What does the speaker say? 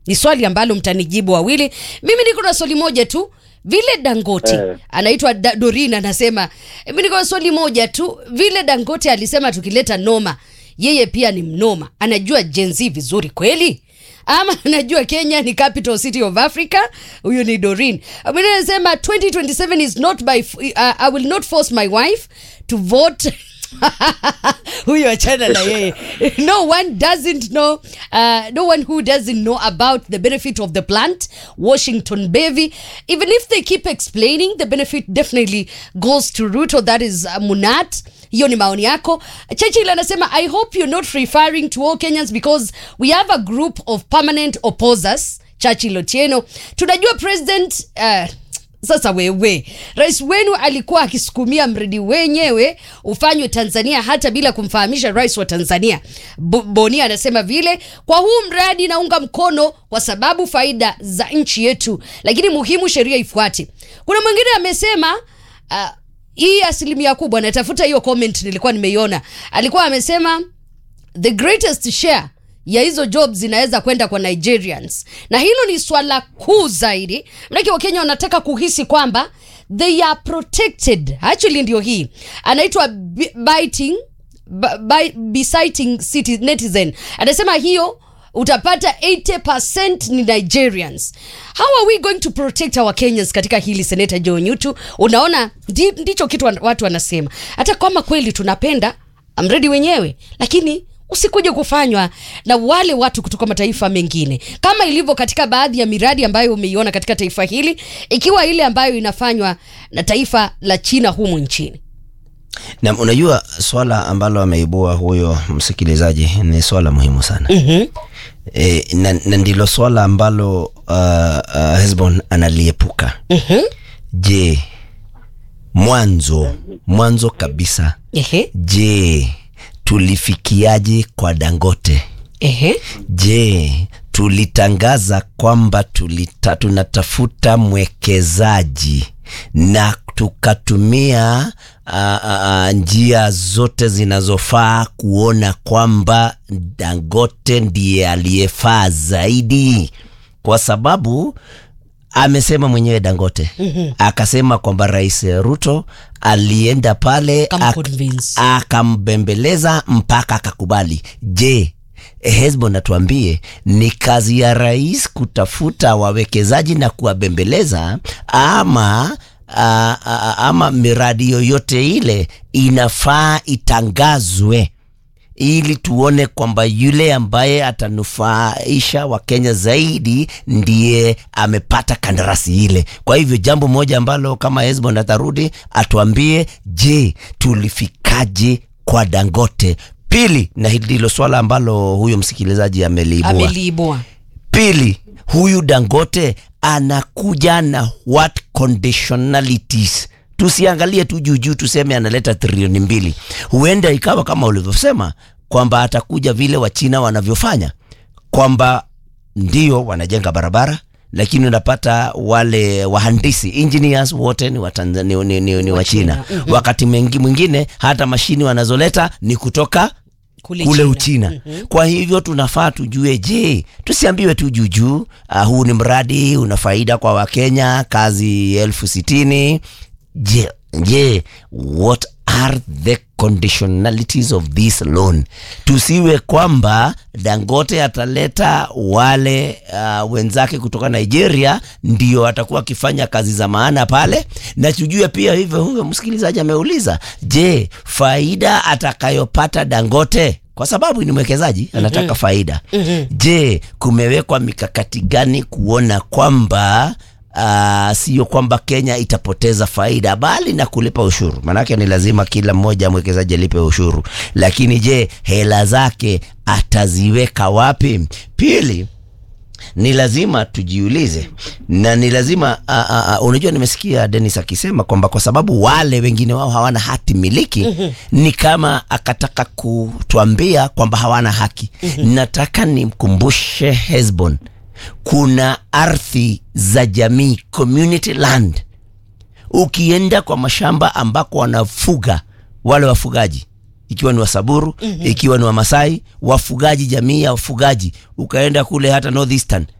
Ni swali ambalo mtanijibu wawili. Mimi niko na swali moja tu. Vile Dangote Eh. anaitwa da, Dorin anasema, mimi niko na swali moja tu. Vile Dangote alisema tukileta noma, yeye pia ni mnoma, anajua Gen Z vizuri kweli ama anajua Kenya ni capital city of Africa? Huyu ni Dorin. Mwingine anasema 2027 is not by f- uh, I will not force my wife to vote huyo achana na yeye no one doesn't know uh, no one who doesn't know about the benefit of the plant washington bevy even if they keep explaining the benefit definitely goes to ruto that is uh, munat hiyo ni maoni yako chechil anasema i hope you're not referring to all kenyans because we have a group of permanent opposers chachil otieno tunajua president uh, sasa wewe rais wenu alikuwa akisukumia mradi wenyewe ufanywe tanzania hata bila kumfahamisha rais wa tanzania Bo- boni anasema vile kwa huu mradi naunga mkono kwa sababu faida za nchi yetu lakini muhimu sheria ifuate kuna mwingine amesema uh, hii asilimia kubwa natafuta hiyo comment nilikuwa nimeiona alikuwa amesema the greatest share ya hizo jobs zinaweza kwenda kwa nigerians na hilo ni swala kuu zaidi manake wakenya wanataka kuhisi kwamba they are protected actually ndio hii anaitwa Bi- biting Bi- Bi- besighting city netizen anasema hiyo utapata 80% ni nigerians how are we going to protect our kenyans katika hili seneta joe nyutu unaona ndi, ndicho kitu wan- watu wanasema hata kama kweli tunapenda mredi wenyewe lakini usikuje kufanywa na wale watu kutoka mataifa mengine kama ilivyo katika baadhi ya miradi ambayo umeiona katika taifa hili ikiwa ile ambayo inafanywa na taifa la china humu nchini na unajua swala ambalo ameibua huyo msikilizaji ni swala muhimu sana mm-hmm. e, na, na ndilo swala ambalo uh, uh, hesbon analiepuka Mm-hmm. je mwanzo mwanzo kabisa Ehe. je tulifikiaje kwa dangote Ehe. je tulitangaza kwamba tulita, tunatafuta mwekezaji na tukatumia uh, uh, njia zote zinazofaa kuona kwamba dangote ndiye aliyefaa zaidi kwa sababu amesema mwenyewe dangote mm-hmm. akasema kwamba rais ruto alienda pale Kama ak- convince. akambembeleza mpaka akakubali je hesbon atuambie ni kazi ya rais kutafuta wawekezaji na kuwabembeleza ama a, a, ama miradi yoyote ile inafaa itangazwe ili tuone kwamba yule ambaye atanufaisha wakenya zaidi ndiye amepata kandarasi ile kwa hivyo jambo moja ambalo kama hesbon atarudi atuambie je tulifikaje kwa dangote pili na hili ndilo swala ambalo huyo msikilizaji ameliibua ameliibua pili huyu dangote anakuja na what conditionalities tusiangalie tu juujuu tuseme analeta trilioni mbili huenda ikawa kama ulivyosema kwamba atakuja vile wachina wanavyofanya kwamba ndio wanajenga barabara lakini unapata wale wahandisi engineers wote ni, Watanzania, ni, ni, ni, ni wachina mm-hmm. wakati mengi mwingine hata mashini wanazoleta ni kutoka Kule kule China. uchina mm-hmm. kwa hivyo tunafaa tujue je tusiambiwe tu juujuu uh, huu ni mradi una faida kwa wakenya kazi elfu sitini je je what are the conditionalities of this loan tusiwe kwamba dangote ataleta wale uh, wenzake kutoka nigeria ndio atakuwa akifanya kazi za maana pale na tujue pia hivyo huyo msikilizaji ameuliza je faida atakayopata dangote kwa sababu ni mwekezaji anataka mm-hmm. faida mm-hmm. je kumewekwa mikakati gani kuona kwamba Uh, sio kwamba kenya itapoteza faida bali na kulipa ushuru maanake ni lazima kila mmoja mwekezaji alipe ushuru lakini je hela zake ataziweka wapi pili ni lazima tujiulize na ni lazima uh, uh, uh, unajua nimesikia denis akisema kwamba kwa sababu wale wengine wao hawana hati miliki mm-hmm. ni kama akataka kutuambia kwamba hawana haki mm-hmm. nataka nimkumbushe hesbon kuna ardhi za jamii community land ukienda kwa mashamba ambako wanafuga wale wafugaji ikiwa ni wasaburu mm-hmm. ikiwa ni wamasai wafugaji jamii ya wafugaji ukaenda kule hata northeastern